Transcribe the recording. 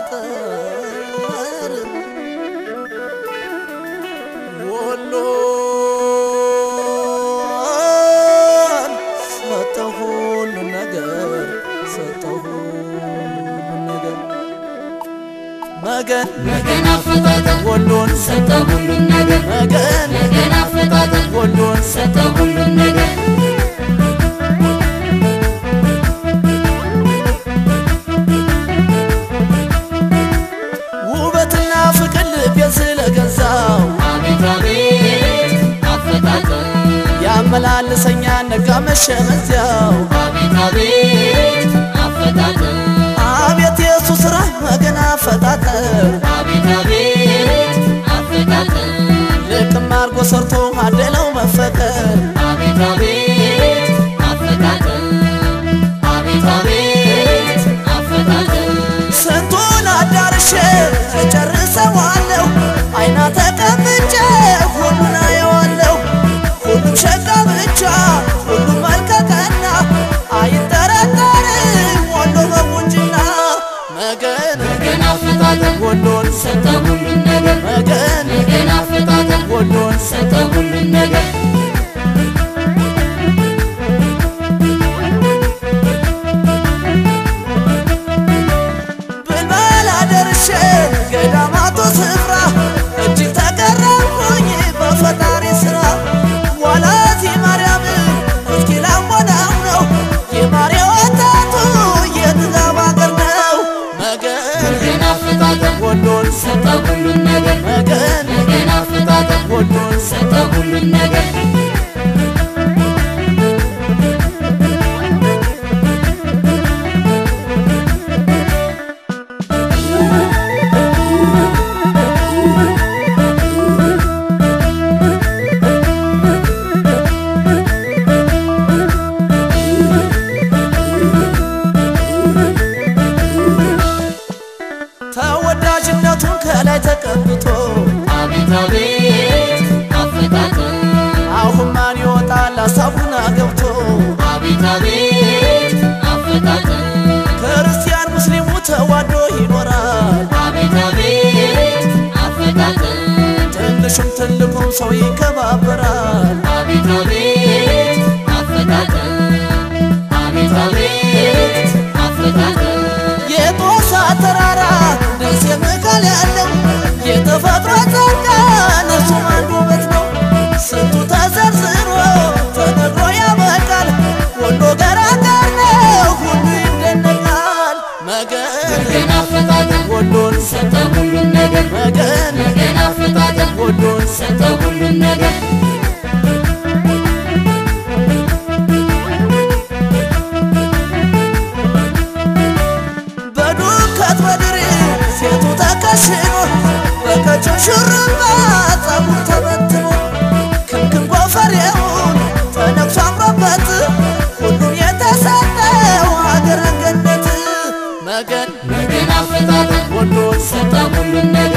አፈጣጠር ወሎን ሰጠሁ ሁሉን ነገር ሰጠሁ ሁሉን ነገር መገን መገን አፈጣጠር ወሎን ሰጠ ሁሉን ነገር መገን መገን አፈጣጠር ወሎን ሰጠ ሁሉን ነገር ውበትና ፍቅር ልቤን ስለገዛው አቤት አቤት አፈጣጠር ያመላልሰኛ ነጋ መሸ በዚያው አቤት አቤት አፈጣጠር አቤት የሱ ስራ መገን አፈጣጠር አቤት አቤት አፈጣጠር ልቅም አርጎ ሰርቶ አደለው መፈቀር አቤት አቤት አፈጣጠር አቤት አቤት አፈጣጠር ስንቱን አዳርሼ እጨርሰዋለሁ አይና ተቀምጬ ሁሉን አየዋለሁ ሁሉም ሸጋ ብቻ ሁሉም መልከቀና አይጠረጠርም ወሎ በቁንጅና መገን መገን አፈጣጠር ወሎን ሰጠ ሁሉን ነገር መገን መገን አፈጣጠር ወሎን ሰጠ ሁሉን ነገር ብልበላ ደርሼ ገዳማቱ ስፍራ እጅግ ተገረምኩኝ በፈጣሪ ስራ ዋላት የማርያም እስኪ ላሞናው ነው የማሪ ወጣቱ የጥጋብ አገር ነው መገን መገን አፈጣጠር ወሎን ሰጠ ሁሉን ነገር መገን መገን አፈጣጠር ወሎን ሰጠ ሁሉን ነገር ተወዳጅነቱን ከላይ ተቀብቶ አቤት አቤት አፈጣጠር አሁን ማን ይወጣል ሀሳቡን አገብቶ አቤት አቤት አፈጣጠር ክርስቲያን ሙስሊሙ ተዋዶ ይኖራል አቤት አቤት አፈጣጠር ትንሹም ትልቁም ሰው ይከባበራል አቤት አቤት አፈጣጠር አቤት አቤት አፈጣጠር የጦሳ ተራራ ደሴ መካል ያለው የተፈጥሮ ጸጋ እርሱም አንዱ ውበት ነው። ስንቱ ተዘርዝሮ ተነግሮ ያበቃል። ወሎ ገራገር ነው ሁሉ ይደነቃል። መገን መገን አፈጣጠር ወሎን ሰጠ ሁሉን ነገር መገን መገን አፈጣጠር ወሎን ሰጠ ሁሉን ነገር በዱከት በድሬ ሴቱ ተከሽኖ በቀጩ ሹሩባ ጸጉር ተበትኖ ክንክን ጎፈሬውን ተነክሶ አምሮበት ሁሉም የተሰጠው ሀገረ ገነት መገን መገን አፈጣጠር ወሎን ሰጠ ሁሉን ነገር